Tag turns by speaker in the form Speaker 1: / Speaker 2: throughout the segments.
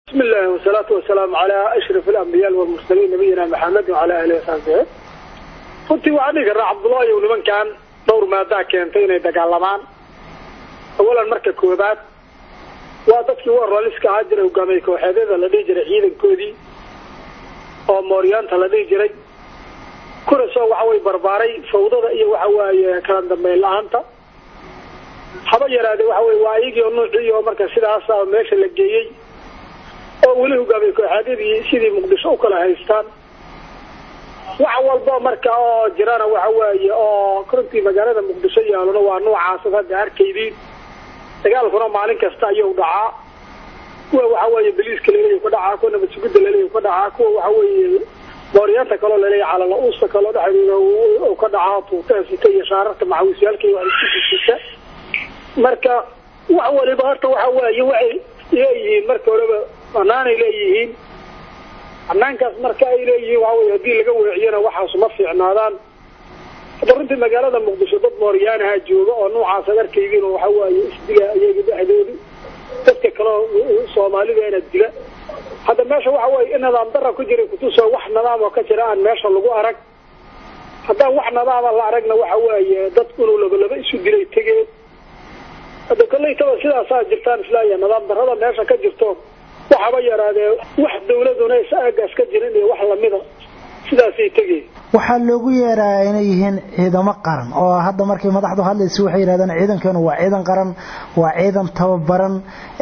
Speaker 1: بسم الله والصلاة والسلام على أشرف الأنبياء والمرسلين نبينا محمد وعلى آله وصحبه runtii waxaa dhihi karnaa cabdullaahi ow nimankan dhowr maadaa keentay inay dagaalamaan awalan marka koobaad waa dadkii u oroliska ahaa jiray hogaamiye kooxeedyada la dhihi jiray ciidankoodii oo mooryaanta la dhihi jiray kunasoo waxa way barbaaray fawdada iyo waxa waaye kala dambeyn la-aanta haba yaraade waxa wey waa iyagii oo nuucii oo marka sidaasa meesha la geeyey oo weli hogaamiye kooxeedyadii sidii muqdisho u kala haystaan wax walba marka oo jirana waxa weeye oo runtii magaalada muqdisho yaalona waa noocaasad hadda arkaydiin dagaalkuna maalin kasta ayuu dhacaa kuwa waxa weeye baliiska laleeya ka dhacaa kuwa nabadsugudda laleeya ka dhacaa kuwa waxa weeye mooryaanta kaloo laleeya calala-uusta kaloo dhexdeeda ka dhacaa tuutaha sita iyo shaararta macawisyaalka iyo wax isku sita marka wax waliba horta waxa weeye waxay leeyihiin marka horeba banaanay leeyihiin banaankaas marka ay leeyihiin waxa wey haddii laga weeciyana waxaasu ma fiicnaadaan hadda runtii magaalada muqdisho dad mooryaanaha jooga oo noocaas ad arkaydiin oo waxa waaye isdila iyaga dhexdooda dadka kaleo soomaalideena dila hadda meesha waxa weye in nidaam dara ku jira kutusoo wax nidaam oo ka jira aan meesha lagu arag haddaan wax nidaama la aragna waxa weeye dad inuu labalaba isu dilay tegeen hadda kollaytaba sidaasaa jirtaan islaaya nidaam darada meesha ka jirto waxaba yaraadee wax dawladuna is aagaas ka jirin iyo wax lamida sidaasay tegeen
Speaker 2: waxaa loogu yeerayaa inay yihiin ciidamo qaran oo hadda markay madaxdu hadlaysa waxay yidhahdeen ciidankeenu waa ciidan qaran waa ciidan tababaran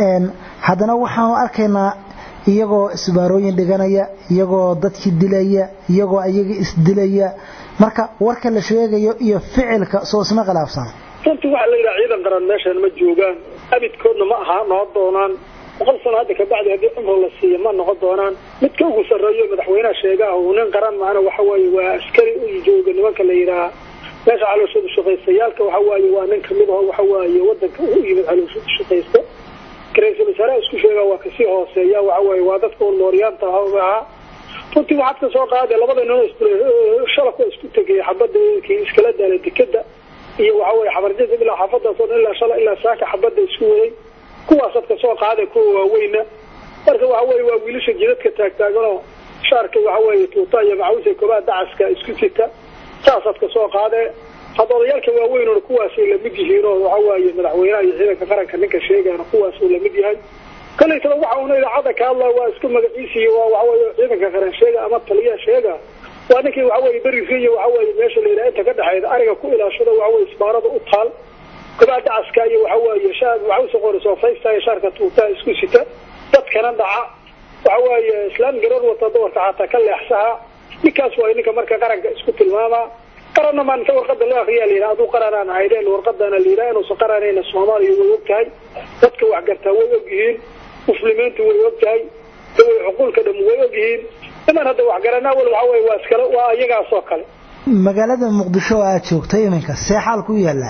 Speaker 2: haddana waxaanu arkaynaa iyagoo isbaarooyin dhiganaya iyagoo dadkii dilaya iyagoo iyaga isdilaya marka warka la sheegayo iyo ficilka soo isma khilaafsan
Speaker 1: runtii waxaa la yidhaha ciidan qaran meeshan ma joogaan abidkoodna ma aha noo doonaan boqol sano hadda kabacdi haddii cumro la siiyo ma noqon doonaan midka ugu sarreeyo madaxweynaha sheegaah uu nin qaran maana waxa weeye waa askari u jooga nimanka la yidhaaha meesha calooshada shaqaystayaalka waxa waaye waa nin kamid aho waxa waaye wadanka u yimid calooshada shaqaysta ra-iisul wasaaraha isku sheegaa waa kasii hooseeya waxa weeye waa dadka un mooryaanta ahaa runtii waxaad ka soo qaade labada nin shalak waa isku tegay xabada kii iskala daalay dekeda iyo waxa weye xabarjada ilaa xaafadaas oo dhan ilaa shala ilaa saaka xabada isku waday kuwaasaad ka soo qaada kuwa waaweyna marka waxa weye waa wiilasha jidadka taagtaaganoo shaarka waxa weeye tuuta iyo macawisa kobaa dacaska isku sita saasaad ka soo qaadee hadda odayaalka waaweynuna kuwaasay lamid yihiin oo waxa waaye madaxweynaha iyo ciidanka qaranka ninka sheegaana kuwaasuu lamid yahay kolaytaba waxa una idaacadda ka hadlaya waa isku magaciisiiyo waa waxaweye ciidanka qaran sheega ama taliya sheega waa ninkii waxaweye beriga iyo waxaweye meesha la yidhaha inta ka dhexeyda ariga ku ilaashada waxaweye isbaarada u taal kobaa dacaska iyo waxa weeye shaar waxausa qori soofaysta iyo shaarka tuutaa isku sita dadkana dhaca waxa weeye islaam garar wata dumarka xataa ka leexsaha ninkaas waay ninka marka qaranka isku tilmaamaa qaranna maa inta warqada loo akriyaa la yidhaha aduu qaranaan ahaydeen warqadana la yidhaha inuusan qaranayna soomaaliya way og tahay dadka waxgartaa way og yihiin muslimiintu way og tahay daway cuquulka dham way og yihiin iman hadda waxgaranaa wal waxa weye waa iskale waa iyagaas oo kale
Speaker 2: magaalada muqdisho oo aada joogtay iminka see xaal ku yaallaa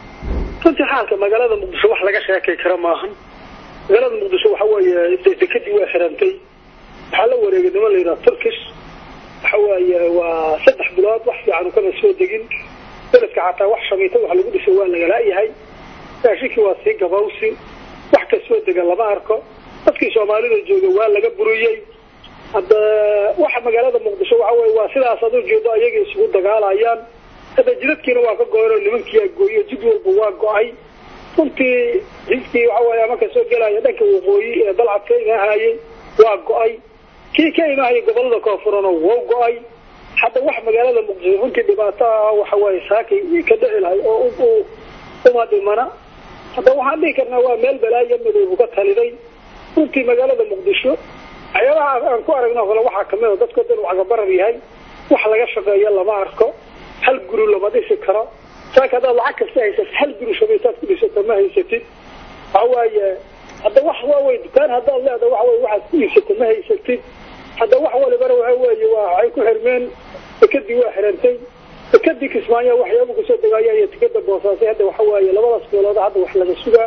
Speaker 1: runtii xaalka magaalada muqdisho wax laga sheekay kara maahan magaalada muqdisho waxa weeye dekadii waa xirantay waxaa la wareegay niman la yidhaha turkish waxa weeye waa saddex bilood wax fiican kana soo degin beledka xataa wax shamiita wax lagu dhisay waa lagalaayahay raashinkii waa sii gabawsi wax ka soo dega lama arko dadkii soomaalida jooga waa laga buriyey hadda waxa magaalada muqdisho waxa weye waa sidaas ad ujeedo ayaga isugu dagaalayaan hadda jidadkiina waa ka go-an oo nimankiiaa gooyo jid walba waa go-ay runtii jidkii waxa weye ama kasoo gelaya dhanka waqooyi ee dalcad ka imaahayey waa go-ay kii ka imaahayay gobolada koonfurana wow go-ay hadda wax magaalada muqdisho runtii dhibaato ah waxa weye saakay ka dhici lahay oo uma dhimana hadda waxaan dhihi karnaa waa meel balaayo madoobu ka taliday runtii magaalada muqdisho waxyaabaha aan ku aragno kale waxaa kamid a dadko dhan wacgabarar yahay wax laga shaqeeyo lama arko hal guri lama dhisi karo saaka haddaad lacag kasta haysatid hal guri shabaytaad ku dhisato ma haysatid waxa waaye hadda wax waawey dukaan haddaad leeda waxa weye waxaad ku iibsato ma haysatid hadda wax walibana waxa weeye waa waxay ku xirmeen dekadii waa xirantay dekadii kismaayo waxyaaba kusoo degaaya iyo tikada boosaasay hadda waxa waaye labadaas meelood hadda wax laga sugaa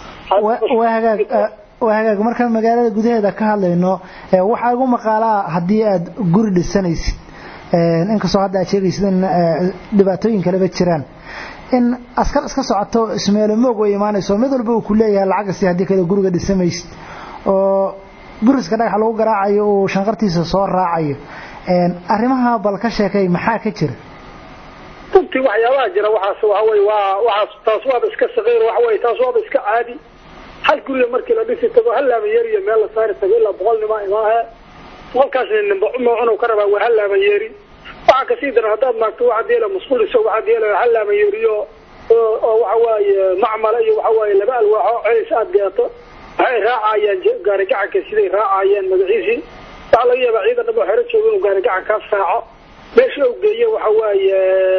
Speaker 2: waa hagaag waa hagaag markaan magaalada gudaheeda ka hadlayno waxaa igu maqaalaa haddii aad guri dhisanaysid inkastoo hadda aad sheegaysid in dhibaatooyin kaleba jiraan in askar iska socoto ismeelo moog way imaanayso mid walba uu ku leeyahay lacagasi haddii kale guriga dhisamaysid oo buriska dhagax lagu garaacayo uu shanqartiisa soo raacayo arrimaha bal ka sheekay maxaa ka jira
Speaker 1: runtii waxyaabaha jira waxaas waxa wey waa waxaas taas waaba iska saqiir waxa wey taas waaba iska caadi hal guriga markii la dhisi tago hal laama yeeri iyo meel la saari tago ilaa boqol nima imaahe boqolkaasna nimba noocunu ka rabaa waa hal laama yeeri waxaa kasii daran haddaad maagto waxaad yeela masquul isago waxaad yeela hal laama yeeriyo oo waxa waaye macmala iyo waxa waaye laba alwaaxo celis aad gaato waxay raacayaan gaari gacanka siday raacayaan magaciisii waxaa laga yaabaa ciidan dhabo xero jooga inuu gaari gacan kaas raaco meesha u geeye waxa waaye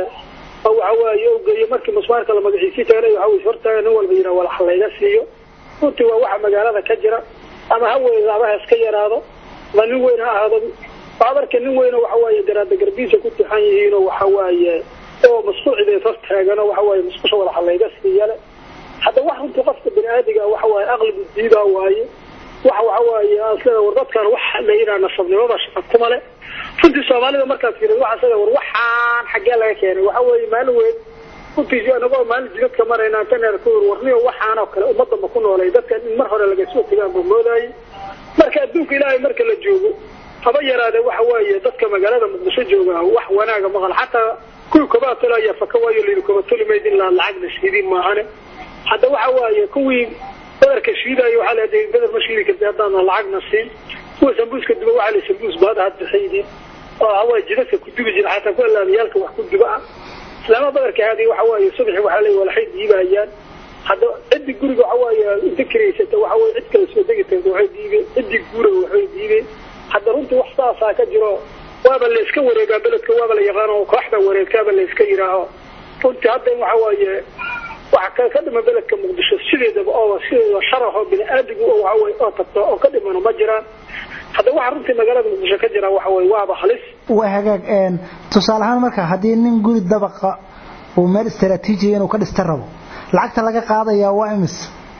Speaker 1: waxa waaye u geeye markii musmaarka la magaciisii tagana waxa wey hortaaga nin walba yidhaha walax layga siiyo runtii waa waxa magaalada ka jira ama ha weyna ama ha iska yaraado ama nin weyn ha ahaado waxaad arka nin weyno waxa waaye garaada garbiisa ku tixan yihiinoo waxa waaye oo masquul cideed hor taagano waxa waaye musqusha walaxa layga siiyale hadda wax runtii qofka bini aadiga waxa waaye aqlibu diidaa waaye waxa waxa waaye asleda war dadkan wax la yidhaha nasabnimada shaqa kuma le runtii soomaalida markaad fiirad waxa sida war waxaan xaggee laga keenay waxa weeye maalin weyn runtii anagoo maalin jidadka marayna antaneer ku yir warniyo waxaan oo kale ummadda ma ku noolay dadkan in mar hore laga soo tegaan buu moodayay marka adduunka ilaahay marka la joogo haba yaraade waxa weeye dadka magaalada muqdisho jooga wax wanaaga maqal xataa kuwii kobaatolo ayaa faka waayo layidhi kobatoli mayd ilaa lacagna shiidin maahane hadda waxa waaye kuwii badarka shiidayo waxaa leedahay badar ma shiidi karta haddaana lacagna siin kuwa sambuuska duba waxaa la sambuus baad ahaad bixaydiin oo hawaa jidadka ku dubi jira xataa kuwa laamiyaalka wax ku duba ah islaama badarka haadi waxa waaye subaxi waxaa leeyahay walaxay diibayaan hadda ciddi guriga waxa waaye inta kiraysata waxa waaye cid kale soo degi tagta waxay diibeen ciddi guuraga waxay diibeen hadda runtii wax saasaa ka jiro waaba la iska wareegaa beledka waaba la yaqaano kooxda wareegtaaba la iska yidhaaho runtii hadda in waxa waaye waxa ka dhima beledka muqdisho sideedaba oo sideedaba sharaxoo bini aadigu oo waxa weye oo tagto oo ka dhimano ma jiraan hadda waxa runtii magaalada muqdisho ka jira waxa weye waaba halis
Speaker 2: waa hagaag tusaale ahaan marka haddii nin guri dabaqa uu meel istaraatiijiya inuu ka dhista rabo lacagta laga qaadayaa waa imis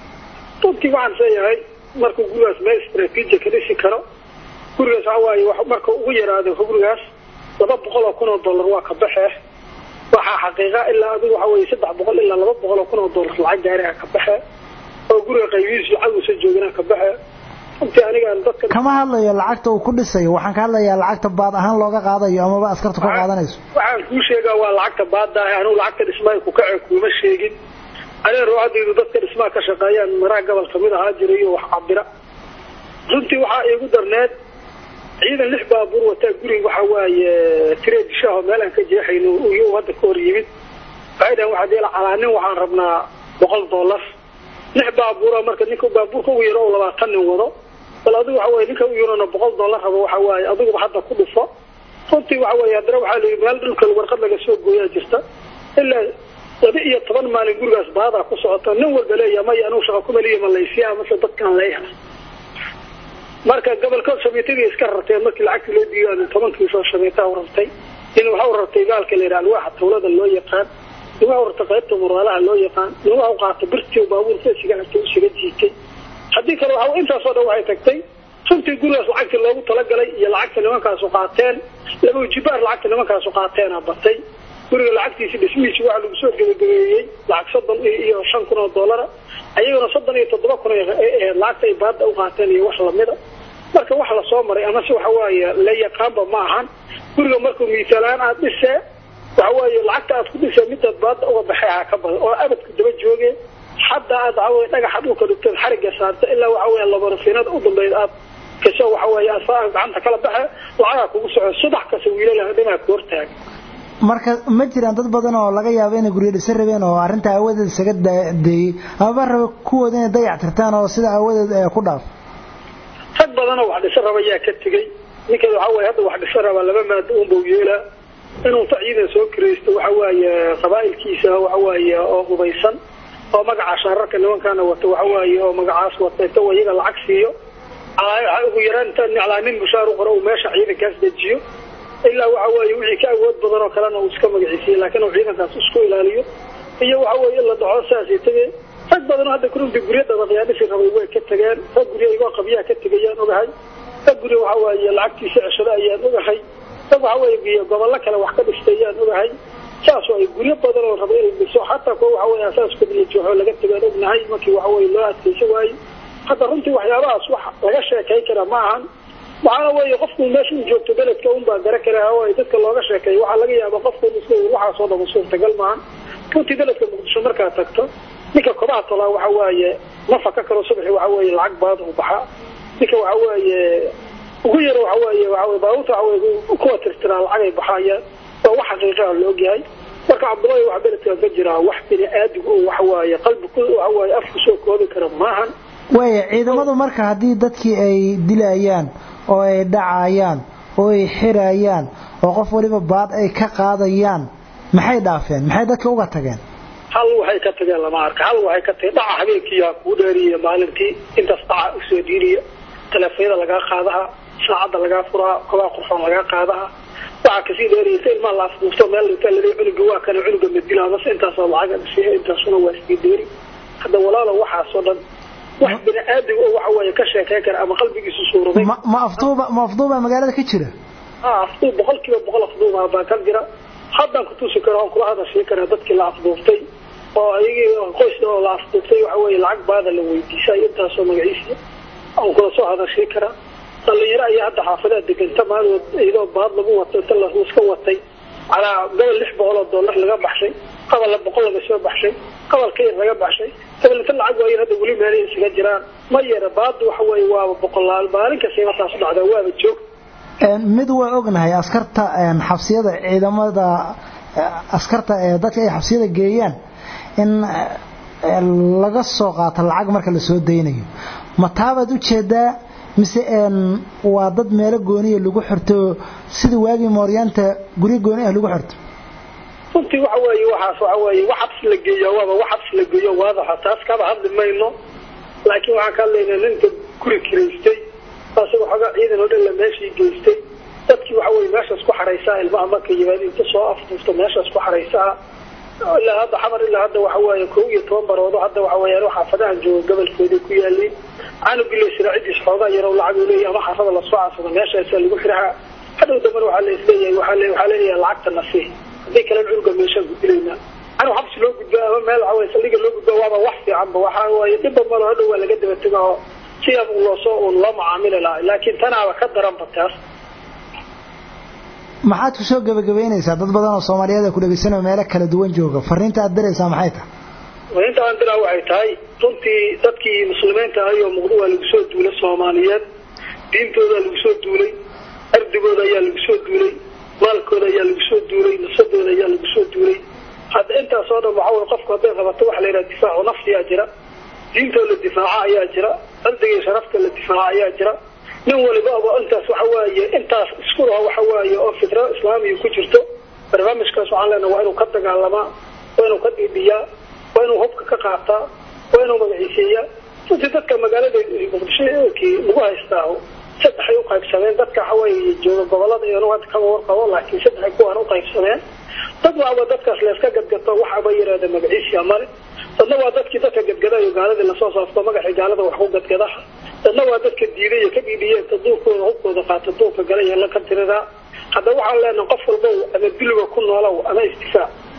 Speaker 1: runtii waxaan seeyahay markuu gurigaas meel istaraatiijiya ka dhisi karo gurigaas waxa waaye marka ugu yaraado gurigaas laba boqol oo kun oo dollar waa ka baxe waxaa xaqiiqa ilaa adigu waxa weye saddex boqol ilaa laba boqol oo kun oo dollar lacag gaari ah ka baxe oo guriga qaybihiisu cawisa joogana ka baxe runtii anigaan dadka
Speaker 2: kama hadlayo lacagta uu ku dhisayo waxaan ka hadlayaa lacagta baad ahaan looga qaadayo amaba askarta ku qaadanayso
Speaker 1: waxaan kuu sheegaa waa lacagta baadaahe anugu lacagta dhismaha ku kace kuuma sheegin anee ruuxadaydu dadka dhismaha ka shaqeeyaan maraha gobol kamid ahaa jiray oo wax cabira runtii waxaa iigu darneed ciidan lix baabuur wataa guriga waxa waaye tireedishaho meel aan ka jeexayno iyo hadda ka hor yimid waxay dhahan waxaa deela calaanin waxaan rabnaa boqol dollar lix baabuura marka ninka baabuurka ugu yaro oo labaatan nin wado bal adigu waxa weye ninka ugu yarona boqol dollar rabo waxa waaye adiguba hadda ku dhufo runtii waxa weeye haddana waxaa la yidhi meel dhulka warqad laga soo gooyaa jirta ilaa laba iyo toban maalin gurigaas baadaa ku socota nin walba leeya maya anugu shaqa kumaliya malaysiya mase dadkaan leeyahay marka gobolka shabeetadii iska rarteen markii lacagtii loo diiday tobankii soo shabeetaa u rartay in waxa u rartay gaalka la yidhaha alwaaxa tawlada loo yaqaan nin waxa u rartay qaybta muraalaha loo yaqaan nin waxa u qaatay birtii baabuurka isiga hartay usiga jiitay haddii kale waxa intaasoo dhan waxay tagtay runtii gurigaas lacagtii loogu talagalay iyo lacagta nimankaasu qaateen laba jibaar lacagta nimankaasu qaateena batay guriga lacagtiisi dhismihiisi waxa lagu soo gebagabeeyey lacag soddon iyo shan kun oo dollara ayaguna soddon iyo toddoba kun ahayd lacagta ay baada u qaateen iyo wax lamida marka wax lasoo maray ama se waxa waaye la yaqaanba ma ahan guriga markuu miisaalaan aad dhisee waxa waaye lacagta aad ku dhisee midaad baada uga baxay ha ka badan oo abadku daba jooge hadda aad waxa weye dhagaxa dhulka dhigtood xariga saarta ilaa waxa weye labarafinada u dambeyd aad kasoo waxa weeye asaa gacanta kala baxe lacagaa kugu soco subax kasta wiilalaha dhimaa ku hortaaga
Speaker 2: marka ma jiraan dad badan oo laga yaabo inay guryo dhisan rabeen oo arrinta aawadeed isaga deeyey amaba raba kuwooda inay dayac tirtaan oo sida aawadeed ku dhaaf
Speaker 1: rag badanoo wax dhisan raba ayaa ka tegey ninka waxa weye hadda wax dhisan rabaa laba maado unbau yeelaa inuu ta ciidan soo kiraysto waxa waaye qabaa'ilkiisa waxa waaye oo hubaysan oo magaca shaararka nimankaana wata waxa waaye oo magacaas wata inta iyaga lacag siiyo ugu yaraan inta niclaa nin bushaar u qoro uu meesha ciidankaas dejiyo ilaa waxa weeye wixii ka awood badan oo kalena uu iska magaciisiiye laakiin uu ciidankaas isku ilaaliyo iyo waxa weeye in la dhaco saasay tegeen rag badan oo hadda kurunti guryo dabaqyaa dhisi rabay way ka tageen rag guryo igoo qabyaha ka tegayaan ogahay rag guryo waxa weeye lacagtiisa ceshado ayaan ogahay rag waxa weeye gobollo kale wax ka dhistay ayaan ogahay saasoo ay guryo badan oo raba inay dhiso xataa kuwa waxa weye asaaskooda la jooxo laga tagaan ognahay markii waxa weye loo adkaysa waaye hadda runtii waxyaabahaas wax laga sheekay kara ma ahan waxaana weeye qofku meesha u joogto beledka unbaa gara kara oo ay dadka looga sheekeeyo waxaa laga yaaba qofku isla waxaasoo dhama suurtagal maahan runtii beledka muqdisho markaad tagto ninka kobaha tolaa waxa waaye ma faka karo subaxi waxa weeye lacag baad u baxaa ninka waxa weeye ugu yaro waxa weeye waxa weye baabuurta waxa weye kuwa tirtiraa lacag ay baxaayaan waa wax xaqiiqa ah la ogyahay marka cabdullaahi waxa beledkan ka jiraa wax bini aadigu oo waxa waaye qalbi ku waxa waaye afku soo koobi kara maahan
Speaker 2: waaya ciidamadu marka haddii dadkii ay dilayaan oo ay dhacayaan oo ay xirayaan oo qof waliba baad ay ka qaadayaan maxay dhaafeen maxay dadka uga tageen
Speaker 1: hal waxay ka tageen lama arka hal waxay ka tageen dhaca habeenkiiyaa kuu dheeriya maalintii intaas dhaca usoo diiriya taleefonyada lagaa qaadaha saacadda lagaa furaha kobaa qurxoon lagaa qaadaha waxaa kasii dheeriyasa ilmaa la afduufto meel inta lali cunuga waa kana cunuga madila mase intaasoo lacag siiya intaasuna waa sii dheeri hadda walaalo waxaasoo dhan wax bini aadam oo waxa weeye ka sheekeyn kara ama qalbigiisu suuraday
Speaker 2: ma afduuba ma afduuba magaalada ka jira
Speaker 1: ha afduub boqol kiiba boqol afduuba baa ka jira haddaan kutusi karo oon kula hadashii karaa dadkii la afduuftay oo ayagii qoys oo la afduuftay waxa weeye lacag baada la weydiisay intaasoo magaciisa aan kula soo hadashii karaa dhalinyaro ayaa hadda xaafadaha deganta maaligood iyadoo baad lagu wato inta laska watay calaa gobol lix boqol oo dollar laga baxshay qabalna boqol laga soo baxshay qabalka yar laga baxshay dabalita lacag waayan hadda weli meelay isaga jiraan ma yara baadu waxa weeye waaba boqolaal maalin kastayba taas dhacdaa waaba joog
Speaker 2: mid waa ognahay askarta xabsiyada ciidamada askarta ee dadka ay xabsiyada geeyaan in laga soo qaato lacag marka la soo daynayo ma taabaad u jeedaa mise waa dad meelo gooniya lagu xirto sida waagii mooryaanta guryo gooni ah lagu xirto
Speaker 1: runtii waxa weeye waxaas waxa weeye wax xabs la geeyo waaba wax xabs la geeyo waadaxa taas kaba hadli mayno laakiin waxaan ka hadlaynaa ninka guri kiraystay asaga xoogaa ciidan oo dhan la meeshii geystay dadkii waxa weye meeshaas ku xaraysaa ilmaha marka yimaad inta soo afduufto meeshaas ku xaraysaa ilaa hadda xamar ilaa hadda waxa weeye kow iyo toban baroodo hadda waxa weeyaan xaafadahan jooga gobolkooda ku yaaliin canugi la siraacidiis xoogaa yarow lacag uu leeyahay ama xaafada lasoo cansado meeshaasaa lagu xiraha hadhow dambana waxaa la isleeyahay waxaa le waxaa leeyahay lacagta nasi haddii kale cunuga meeshaan ku dilaynaa canug xabsi loo gudbaa ama meel waxa weye saldhiga loo gudbaa waaba wax fiicanba waxa waaye dhibba malo hadhow waa laga daba tega oo sidaas loosoo uun loo macaamili lahaa laakiin tanaaba ka daranba taas
Speaker 2: maxaad ku soo gebagabaynaysaa dad badan oo soomaaliyeed ku dhegeysanao meelo kala duwan jooga fariinta aad diraysaa maxay tahay
Speaker 1: fariinta aan diraa waxay tahay runtii dadkii muslimiinta ahay oo muqdo waa lagu soo duulay soomaaliyeed diintooda lagu soo duulay ardigooda ayaa lagu soo duulay maalkooda ayaa lagu soo duulay nasadooda ayaa lagu soo duulay hadda intaas oo dhan waxa weye qofku hadday qabato waxa la yidhaha difaacu nafsiyaa jira diintoo la difaaca ayaa jira ardiga sharafta la difaaca ayaa jira nin waliba intaas waxa waaye intaas isku laho waxa waaye oo fitra islaamiya ku jirto barnaamijkaas waxaan leenaha waa inuu ka dagaalamaa waa inuu ka dhiidhiyaa waa inuu hubka ka qaataa waa inuu magaciiseeyaa runtii dadka magaalada muqdishokii lagu haystaaho saddexay u qaybsameen dadka waxa waaye jooga gobolada iyo hadda kama warqabo laakiin saddexay kuwaan u qaybsameen dad waaba dadkaas layska gadgato waxaba yidhaahda magaciisiya male dadna waa dadkii dadka gadgadayo gaaladii lasoo saafto magacii gaalada wax ku gadgadaha dadna waa dadka diiday iyo ka dhiidhiyeen ta duurkooda hubkooda qaata duurka gala iyo la ka tiriraa hadda waxaan leenaha qof walbow ama diliga ku noolow ama istifaac